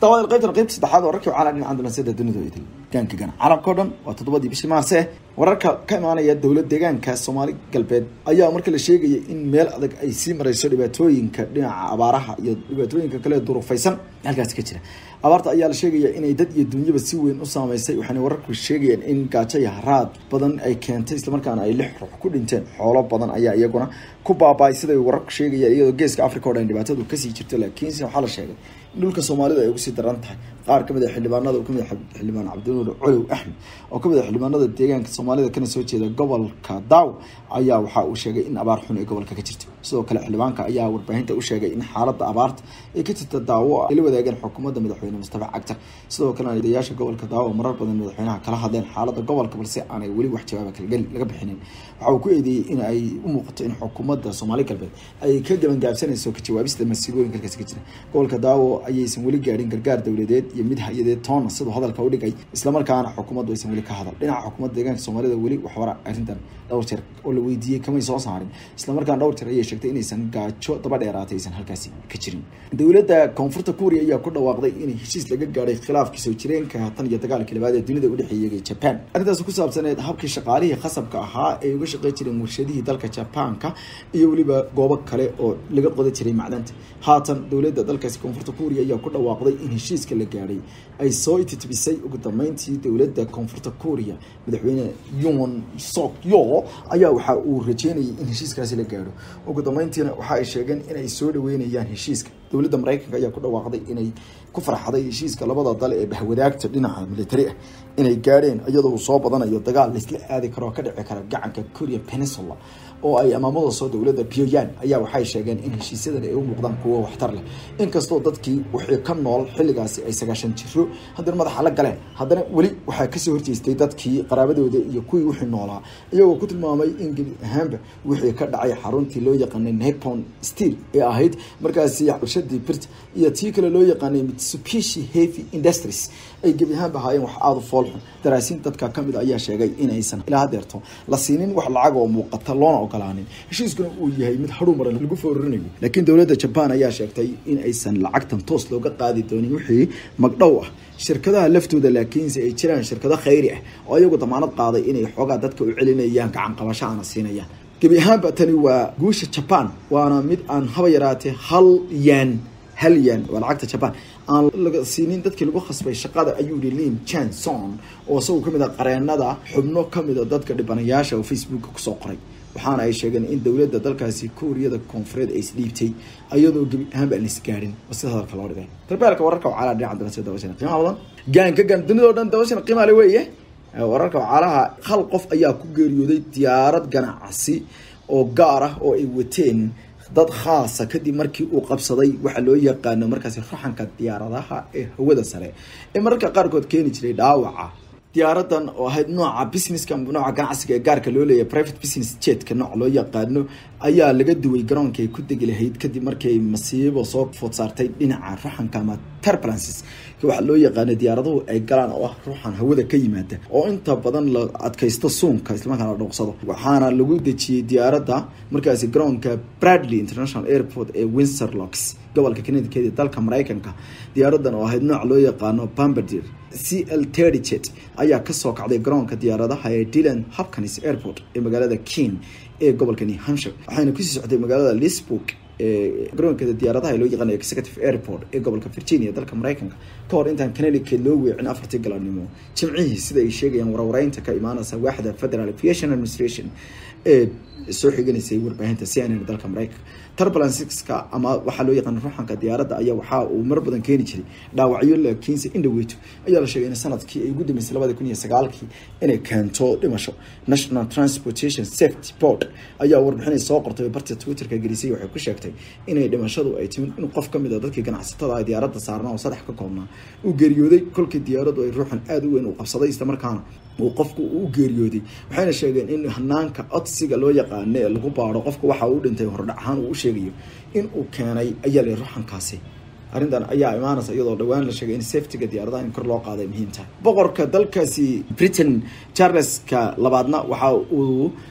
daawada qaybtan qaybta saddexaad wararkii caalam dhinaca dunansiyada dunida idil gaanka gana caalamka o dhan waa toddobadii bishii maarse wararka ka imaanaya dowlad deegaanka soomaali galbeed ayaa marka la sheegaya in meel adag ay sii mareyso dhibaatooyinka dhinaca abaaraha iyo dhibaatooyinka kale durufaysan halkaasi ka jira abaarta ayaa la sheegaya inay dad iyo dunyaba si weyn u saameysay waxaana wararku sheegayaan in gaajo iyo haraad badan ay keentay islamarkaana ay lix ruux ku dhinteen xoolo badan ayaa iyaguna ku baaba-ay siday wararku sheegayaan iyadoo geeska africa o dhan dhibaatadu kasii jirto laakiinse waxaa la sheegay in dhulka soomaalida ay ugu sii daran tahay qaar kamid a xildhibaanada uu kamid xildhibaan cabdinuur colow axmed oo kamid a xildhibaanada deegaanka soomaalida kana soo jeeda gobolka daaw ayaa waxa uu sheegay in abaar xun ay gobolka ka jirto sidoo kale xildhibaanka ayaa warbaahinta u sheegay in xaalada abaarta ay ka jirta daawo ay la wadaageen xukuumadda madaxweyne mustafa cagtar sidoo kalena odayaasha gobolka daawo marar badan madaxweynaha kala hadleen xaalada gobolka balse aanay weli wax jawaaba kalgeli laga bixinin waxa uu ku eedeeyey in ay u muuqato in xukuumadda soomaali galbeed ay ka gabangaabsanayso ka jawaabista masiibooyinka halkaasi ka jira gobolka daawo ayaysan weli gaadhin gargaar dowladeed iyo mid hay-adeed toona siduu hadalka udhigay islamarkaana xukuumaddu aysan weli ka hadal dhinaca xukuumadda deegaanka soomaalida weli waxwara arrintan dhowr jeer oo la weydiiyey kamay soo saarin islamarkaana dhowr jeer ayay sheegtay inaysan gaajo daba dheeraatay aysan halkaasi ka jirin dowladda koonfurta kuuriya ayaa ku dhawaaqday in heshiis laga gaadhay khilaafkii soo jireenka tan iyo dagaalkii labaad ee dunida udhexeeyay japan arrintaas ku saabsaneed habkii shaqaalihii khasabka ahaa ee uga shaqey jireen warshadihii dalka jabaanka iyo weliba goobo kale oo laga qoda jiray macdanta haatan dowladda dalkaasi koonfurta kuuriya ayaa ku dhawaaqday in heshiiska la gaadhay ay soo ititibisay ugu dambeyntii dowladda koonfurta kuuriya madaxweyne yon sok yo ayaa waxa uu rajeynayay in heshiiskaasi la gaadho ugu dambeyntiina waxa ay sheegeen inay soo dhaweynayaan heshiiska dowladda mareykanka ayaa ku dhawaaqday inay ku farxday heshiiska labada dal ee bahwadaagta dhinaca militari ah inay gaadheen iyadoo uu soo badanayo dagaal laisla aadi karo oo ka dhici kara gacanka korea peninsula oo ay amaamada soo dowladda pyongyang ayaa waxay sheegeen in heshiisyadan ay u muuqdaan kuwo waxtar leh inkastoo dadkii wixii ka nool xilligaasi ay sagaashan jiro haddana madaxa la galeen haddana weli waxaa kasoo horjeestay dadkii qaraabadooda iyo kuwii wixii noolaa iyagoo ku tilmaamay in gebi ahaanba wixii ka dhacay xaruntii loo yaqaanay nepon steel ee ahayd markaasi warshadii birt iyo tii kale loo yaqaanay mitsubishi heavy industries ay gebi ahaanba ahaayeen wax aada u foolxun daraasiin dadka kamid ayaa sheegay inaysan ilaa hadeerto la siinin wax lacag oo muuqata loona ogolaanin heshiiskuna uu yahay mid hadhuu maran lagu foorarinayo laakiin dowladda jaban ayaa sheegtay in aysan lacagtan toos looga qaadi doonin wixii magdhow ah shirkadaha laftooda laakiinse ay jiraan shirkado khayri ah oo iyagu damaanad qaaday inay xoogaa dadka u celinayaan gacan qabasho ana siinayaan gebi ahaanba tani waa guusha jaban waana mid aan haba yaraatee hal yan hal yan waa lacagta jaban aan laga siinin dadkii lagu khasbay shaqada ayuu yihi lim chanson oo isagu kamid a qareenada xubno kamid a dadka dhibanayaasha oo facebooka kusoo qoray waxaana ay sheegeen in dowladda dalkaasi kuuriyada koonfureed ay isdhiibtay iyadoo gebi ahaanba aan isgaarin oo sida hadalka loo dhigay darbeelka wararka wacaalaa dhinaca danasiya dabashana qiimaha badan gaanka gaan dunidao dhan dabashana qiimaha le weeye wararka wacaalaha hal qof ayaa ku geeriyooday diyaarad ganacsi oo gaar ah oo ay wateen dad khaasa kadib markii uu qabsaday waxaa loo yaqaano markaasi ruxanka diyaaradaha ee hawada sare ee mararka qaarkood keeni jiray dhaawaca diyaaradan oo ahayd nooca businesska nooca ganacsiga ee gaarka loo leeyahay private business jetka nooc loo yaqaano ayaa laga duway garoonka ay ku degi lahayd kadib markii masiibo soo food saartay dhinaca ruxanka ama turbulences waxaa loo yaqaana diyaaraduhu ay galaan oo ah ruuxan hawada ka yimaada oo inta badan la adkaysto suunka islamarkaana la dhooqsado waxaana lagu dejiyey diyaaradda markaasi garoonka bradley international airport ee windsor locks gobolka connecticut ee dalka mareykanka diyaaradan oo ahayd nooc loo yaqaano bambardier c l terdijet ayaa kasoo kacday garoonka diyaaradaha ee dylan hopkins airport ee magaalada ken ee gobolka new hampshire waxayna kusii socday magaalada lisburg ee garoonkeeda diyaaradaha loo yaqaano executive airport ee gobolka virginia dalka mareykanka ka hor intaan connecticut loo weecin afartii galabnimo jimcihii sida ay sheegayaan warwareynta ka imaaneysa waaxda federal aviation administration ee soo xiganaysay warbaahinta c n n dalka mareykanka turbulenceska ama waxaa loo yaqaana ruuxanka diyaaradda ayaa waxa uu mar badan keeni jiray dhaawacyo laakiinse indhaweyto ayaa la sheegay in sanadkii ay ugu dambeysay labadi kun iyo sagaalkii inay keento dhimasho national transportation safety board ayaa warbixinay soo qortay barta twitterka gelisay waxay ku sheegtay inay dhimashadu ay timid in qof kamid a dadkii ganacsatada ah diyaaradda saarnaa oo saddex ka koobnaa uu geeriyooday kolkii diyaaraddu ay ruuxan aada u weyn u qabsaday islamarkaana uu qofku u geeriyooday waxayna sheegeen in hanaanka codsiga loo yaqaano ee lagu baaro qofka waxa uu dhintay hordhac ahaan uu u sheegayo in uu keenay ayaa la ruxankaasi arrintan ayaa imaanaysa iyadoo dhowaan la sheegay in safetyga diyaaradaha in kor loo qaaday muhiim tahay boqorka dalkaasi britain charleska labaadna waxa uu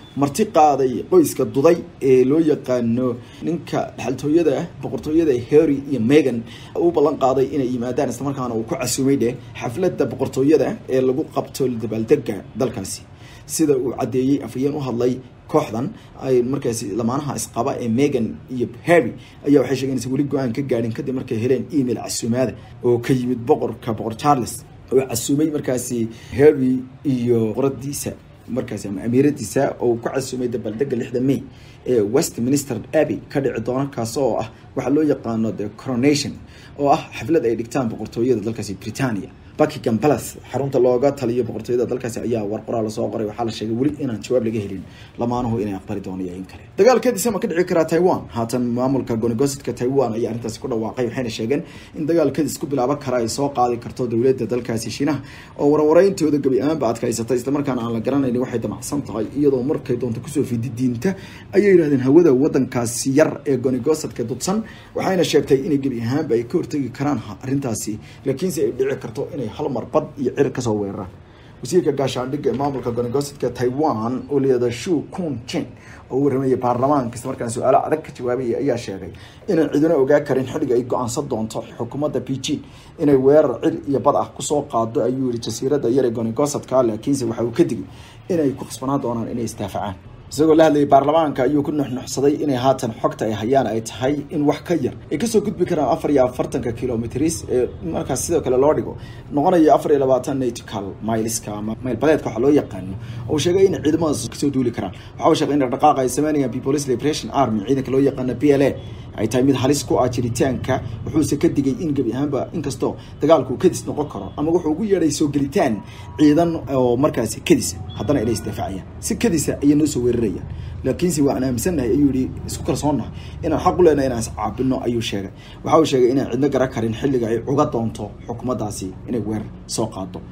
marti qaaday qoyska duday ee loo yaqaano ninka dhexaltooyada boqortooyada harry iyo megan u ballan qaaday inay yimaadaan islamarkaana uu ku casuumay dheh xafladda boqortooyada ee lagu qabto dabaaldega dalkaasi sida uu caddeeyey afhayeen u hadlay kooxdan ay markaasi lamaanaha isqaba ee megan iyo harry ayaa waxay sheegeen inaysan weli go-aan ka gaadhin kadib markay heleen email casuumaada oo ka yimid boqorka boqor charles oo casuumay markaasi harry iyo qoradiisa markaasi ama amiiradiisa oo ku casuumay dabaaldega lixda may ee westminster abbey ka dhici doona kaas oo ah waxaa loo yaqaano the coronation oo ah xaflad ay dhigtaan boqortooyada dalkaasi britania buckingham palace xarunta looga taliyo boqortooyada dalkaasi ayaa war qoraal lasoo qoray waxaa la sheegay weli inaan jawaab laga helin lamaanuhu inay aqbali doono iyo in kale dagaalkadiisa ma ka dhici karaa taiwan haatan maamulka goonigosidka taiwan ayaa arrintaasi ku dhawaaqay waxayna sheegeen in dagaalkadis ku bilaaban kara ay soo qaadi karto dowladda dalkaasi shiinaha oo warwareyntooda gebi ahaanba adkaysatay islamarkaana aan la garanayn waxay damacsan tahay iyadoo markay doonto kusoo fidi diinta ayay yidhahdeen hawada wadankaasi yar ee goonigosadka dudsan waxayna sheegtay inay gebi ahaanba ay ka hortegi karaan arrintaasi laakiinse ay dhici karto inay hal mar bad iyo cir kasoo weeraraan wasiirka gaashaandhigga ee maamulka goonigosadka taiwan oo layihahdo shu kun chen oo u warramayay baarlamaanka isla markaan su-aalo adag ka jawaabayay ayaa sheegay inaan cidina ogaa karin xilliga ay go-aansan doonto xukuumadda beijing inay weerar cir iyo bad ah kusoo qaado ayuu yihi jasiiradda yar ee goonigosadka laakiinse waxa uu ka digay inay ku khasbanaan doonaan inay isdaafacaan isagoo la hadlayay baarlamaanka ayuu ku nuxnuxsaday inay haatan xogta ay hayaan ay tahay in wax ka yar ay kasoo gudbi karaan afar iyo afartanka kilometris ee markaas sidoo kale loo dhigo noqonayo afar iyo labaatan nautical mileska ama maylbadeedka waxaa loo yaqaano oo sheegay in ciidamadaas kasoo duuli karaan waxa uu sheegay in dhaqdhaqaaqa ay sameynayaan people's liberation army ciidanka loo yaqaano p l a ay tahay mid halis ku ah jiritaanka wuxuuse ka digay in gebi ahaanba inkastoo dagaalku kadis noqon karo ama wuxuu ugu yeedhay soo gelitaan ciidan oo markaasi kadisa haddana inay isdaafacayaan si kadisa ayay noo soo weerarayaan laakiinse waan aaminsannahay ayuu yihi isku kalsoonnahay inaan xaq u leenahay inaan iscaabino ayuu sheegay waxa uu sheegay inaan cidno garan karin xilliga ay uga doonto xukuumaddaasi inay weerar soo qaado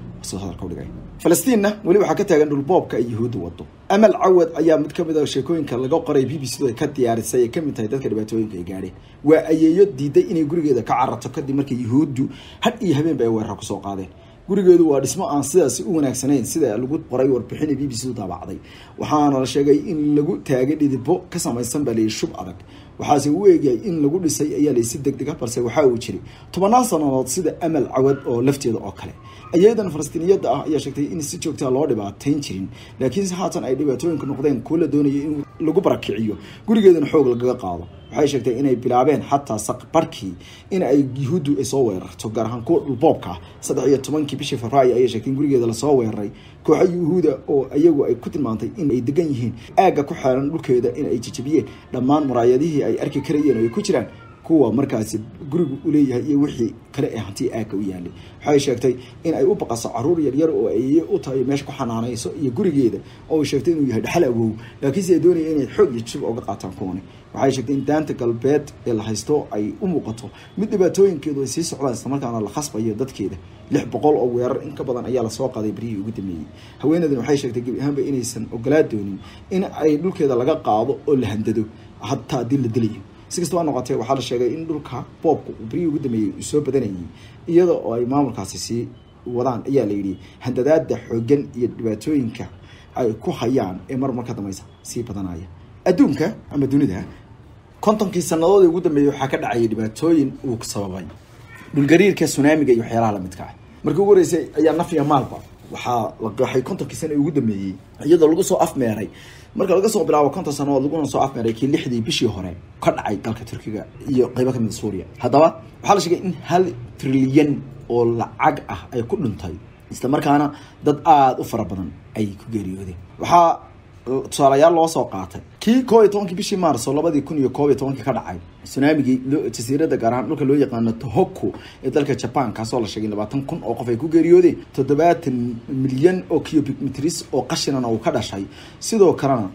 falastiinna weli waxaa ka taagan dhulboobka ay yuhuudda wado amal cawad ayaa mid kamid a sheekooyinka laga qoray b b c du ay ka diyaarisay ay kamid tahay dadka dhibaatooyinka ay gaadheen waa ayeeyo diiday inay gurigeeda ka carato kadib markii yuhuuddu had iyo habeenba ay weerar kusoo qaadeen gurigeedu waa dhismo aan sidaasi u wanaagsanayn sida lagu qoray warbixin b b c du daabacday waxaana la sheegay in lagu taagay dhidibo ka samaysan baa layihi shub adag waxaase u eegayay in lagu dhisay ayaa layi si deg deg ah balse waxaa uu jiray tobanaan sanadood sida amal cawad oo lafteeda oo kale ayadan falastiiniyadda ah ayaa sheegtay in si joogtaa loo dhibaateyn jirin laakiinse haatan ay dhibaatooyinka noqdeen kuwo la doonayay in lagu barakiciyo gurigeedana xoog lagaga qaado waxay sheegtay inay bilaabeen xataa saqbarkii in ay yuhuuddu ay soo weerarto gaar ahaan kuwa dhulboobka ah saddex iyo tobankii bishii februaayo ayay sheegtay in gurigeeda lasoo weeraray kooxa yuhuuda oo iyagu ay ku tilmaantay in ay degan yihiin aagga ku xeeran dhulkeeda in ay jejabiyeen dhammaan muraayadihii ay arki karayeen oo ay ku jiraan kuwa markaasi gurigu uleeyahay iyo wixii kale ee hanti aagga u yaalay waxay sheegtay in ay u baqaso caruur yaryar oo ay u tahay meesha ku xanaanayso iyo gurigeeda oo ay sheegtay inuu yahay dhexal awow laakiinse ay doonaya inay xoog iyo jib oga qaataan kuwani waxay sheegtay in daanta galbeed ee la haysto ay u muuqato mid dhibaatooyinkeedu ay sii socdaan islamarkaana la khasbayo dadkeeda lix boqol oo weerar in ka badan ayaa lasoo qaaday berihii ugu dambeeyey haweeneydan waxay sheegtay gebi ahaanba inaysan ogolaa doonin in ay dhulkeeda laga qaado oo la handado hataa haddii la dilayo si kastaba noqotee waxaa la sheegay in dhulka boobka uu berihii ugu dambeeyey uu soo badanayay iyada oo ay maamulkaasi sii wadaan ayaa la yidhi handadaada xoogan iyo dhibaatooyinka ay ku hayaan ee mar mar ka dambeysa sii badanaya adduunka ama dunida kontonkii sanadood ugu dambeeyey waxaa ka dhacayay dhibaatooyin uu sababay dhulgariirka sunaamiga iyo waxyaalaha lamidka ah markii ugu horeysay ayaa nafya maalba waxaa la qaxay kontonkii sana ugu dambeeyey iyadoo lagu soo afmeeray marka laga soo bilaabo konton sanadood laguna soo afmeeray kii lixdii bishii hore ka dhacay dalka turkiga iyo qeybo kamid a suuriya haddaba waxaa la sheegay in hal trilyan oo lacag ah ay ku dhintay isla markaana dad aada u fara badan ay ku geeriyoodeen waxaa tusaalayaal loo soo qaatay kii koob iyo tobankii bishii maarso labadii kun iyo koob iyo tobankii ka dhacay sunaamigii jasiirada gaar ahaan dhulka loo yaqaano tohoku ee dalka jaban kaasoo la sheegay labaatan kun oo qof ay ku geeriyoodeen toddobaatan milyan oo cubic metris oo qashinana uu ka dhashay sidoo kalena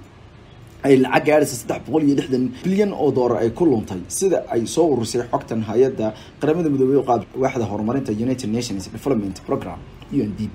ay lacag gaadhaysa saddex boqol iyo lixdan bilyan oo doolar ay ku luntay sida ay soo ururisay xogtan hay-adda qaramada midoobey qaad waaxda horumarinta united nations development program u n d p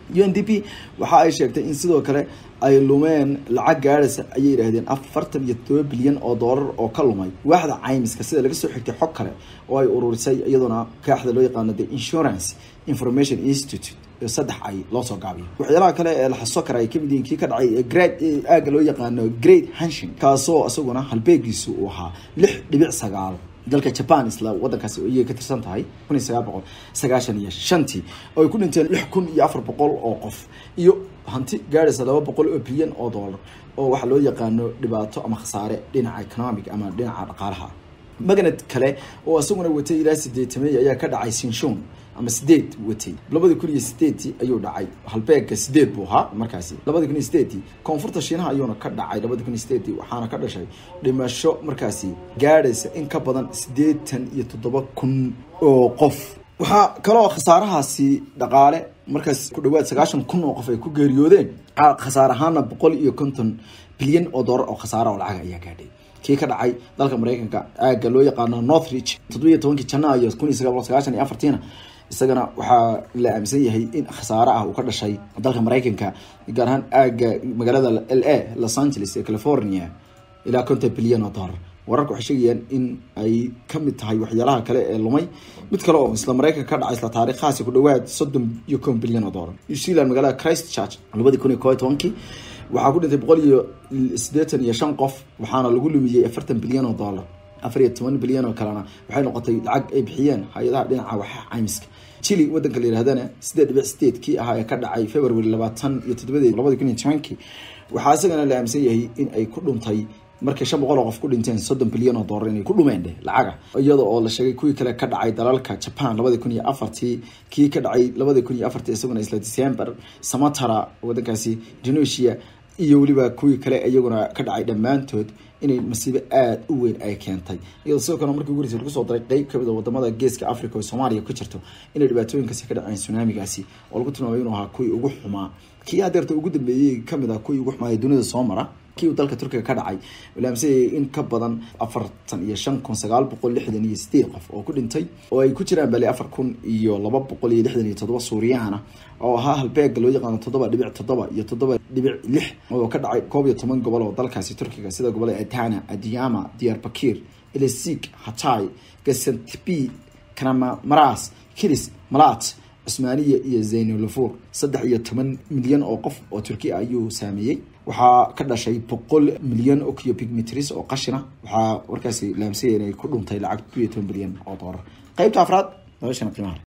u n d p waxa ay sheegtay in sidoo kale ay lumeen lacag gaadhaysa ayay yidhaahdeen afartan iyo todoba bilyan oo doolar oo ka lumay waaxda caymiska sida laga soo xigtay xog kale oo ay ururisay iyadoona kaaxda loo yaqaano the insurance information institute saddex ay loo soo gaabiyo waxyaalaha kale ee la xaso kara ay kamid yihiin kii ka dhacay grade aaga loo yaqaano great hanshin kaasoo isaguna halbeegiisu uu ahaa lix dhibic sagaal dalka japan isla wadankaasi ayay ka tirsan tahay kun iyo sagaal boqol sagaashan iyo shantii oo ay ku dhinteen lix kun iyo afar boqol oo qof iyo hanti gaadhaysa laba boqol oo bilyan oo dollar oo waxaa loo yaqaano dhibaato ama khasaare dhinaca economic ama dhinaca dhaqaalaha magnet kale oo isaguna watay ilaa sideetamey ayaa ka dhacay sinshon ama sideed watay labadii kun iyo sideedii ayuu dhacay halbeega sideed buu ahaa markaasi labadii kun iyo sideedii koonfurta shiinaha ayuuna ka dhacay labadii kun iyo sideedii waxaana ka dhashay dhimasho markaasi gaadhaysa in ka badan siddeetan iyo toddoba kun oo qof waxaa kaloo khasaarahaasi dhaqaale markaas ku dhawaad sagaashan kun oo qof ay ku geeriyoodeen khasaar ahaana boqol iyo konton bilyan oo doolar oo khasaara oo lacag ayaa gaadhay kii ka dhacay dalka mareykanka aaga loo yaqaano northridge toddobiyo tobankii janaayo kun iyo sagaal boqol sagaashan iyo afartiina isagana waxaa la aaminsan yahay in khasaare ah uu ka dhashay dalka mareykanka gaar ahaan aaga magaalada l a los angeles ee california ilaa konton bilyan oo dollar wararka waxay sheegayaan in ay kamid tahay waxyaalaha kale ee lumay mid kale oo isla mareykanka ka dhacay isla taariikhahaasi ku dhawaad soddon iyo kon bilyan oo dollar new zealand magaalada christ church labadii kun iyo kob iyo tobankii waxaa ku dhintay boqol iyo siddeetan iyo shan qof waxaana lagu lumiyey afartan bilyan oo dollar afar iyo toban bilyan oo kalena waxay noqotay lacag ay bixiyeen hay-adaha dhinaca waxa caymiska chile wadanka la yirahdana sideed dhibic sideed kii ahaa ee ka dhacay february labaatan iyo toddobadeed labadi kun iyo tobankii waxaa isagana la aaminsan yahay in ay ku dhuntay markay shan boqol oo qof ku dhinteen soddon bilyan oo dollar inay ku dhumeen dheh lacaga iyada oo la sheegay kuwii kale ka dhacay dalalka japan labadi kun iyo afartii kii ka dhacay labadi kun iyo afartii isaguna isla december samatara wadankaasi indonesia iyo weliba kuwii kale iyaguna ka dhacay dhammaantood inay masiibo aada u weyn ay keentay iyadoo sidoo kale markii ugu horeysa lagu soo daray qeyb kamid a wadamada geeska africa oo soomaaliya ku jirto inay dhibaatooyinkaasi ka dhaceen tsunamigaasi oo lagu tilmaamay inuu ahaa kuwii ugu xumaa kii hadeerta ugu dambeeyey kamid ah kuwii ugu xumaa ee dunida soo mara kii uu dalka turkiga ka dhacay laamsayay in ka badan afartan iyo shan kun sagaal boqol lixdan iyo sideed qof oo ku dhintay oo ay ku jiraan bale afar kun iyo laba boqol iyo lixdan iyo toddoba suuriyaana oo ahaa halbeega loo yaqaano toddoba dhibic toddoba iyo toddoba dhibic lix oo ka dhacay koob iyo toban gobol oo dalkaasi turkiga sida gobolada adana adiyama diyarbakir elesig hatay gasantibi kanamaras kilis malat cusmaaniya iyo zaynulafur saddex iyo toban milyan oo qof oo turki ah ayuu saameeyey waxaa ka dhashay boqol milyan oo cubic metris oo qashina waxaa warkaasi laamsaya inay ku dhuntay lacag ku iyo toban bilyan oo doolar qeybta afraad noloshana qiimaha